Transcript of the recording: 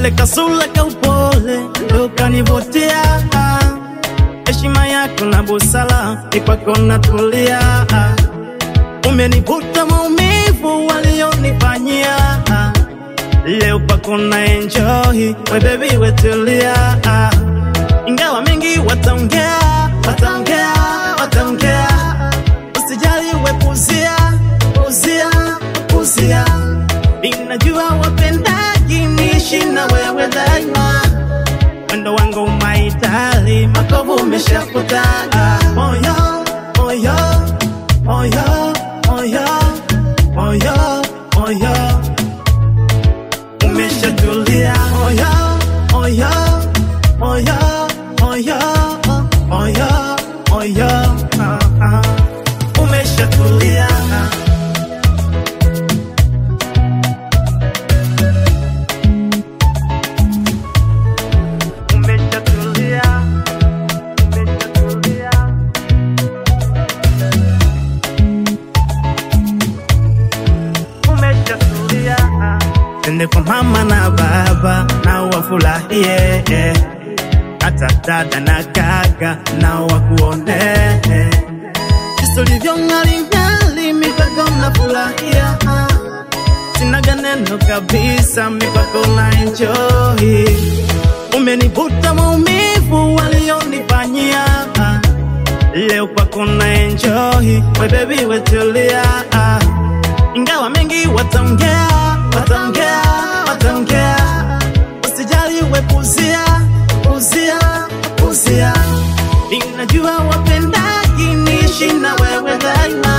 kale kasula ka upole ndo kanivutia heshima yako na busara ni kwako natulia umenivuta maumivu walionifanyia leo kwako na enjoy we baby wetulia ingawa mengi wataongea wataongea wataongea usijali wepuzia puzia puzia inajua wapendaji niishi na wewe daima mwendo wangu maitali makovu umeshafuta moyo moyo moyo moyo moyo moyo umeshatulia moyo moyo moyo moyo moyo moyo ah, ah. umeshatulia umeshatulia umeshatulia umeshatulia Twende kwa mama na baba na wafurahie eh. hata dada na kaka na wakuone eh. jinsi ulivyo ng'aring'ari mikwako na furahia ah. sinaga neno kabisa mikwako na enjoy umenivuta maumivu walionifanyia ah. leo kwako na enjoy we baby wetulia ah. ingawa mengi wataongea wataongea wataongea usijali wepuzia puzia puzia inajua wapendaji niishi na wewe daima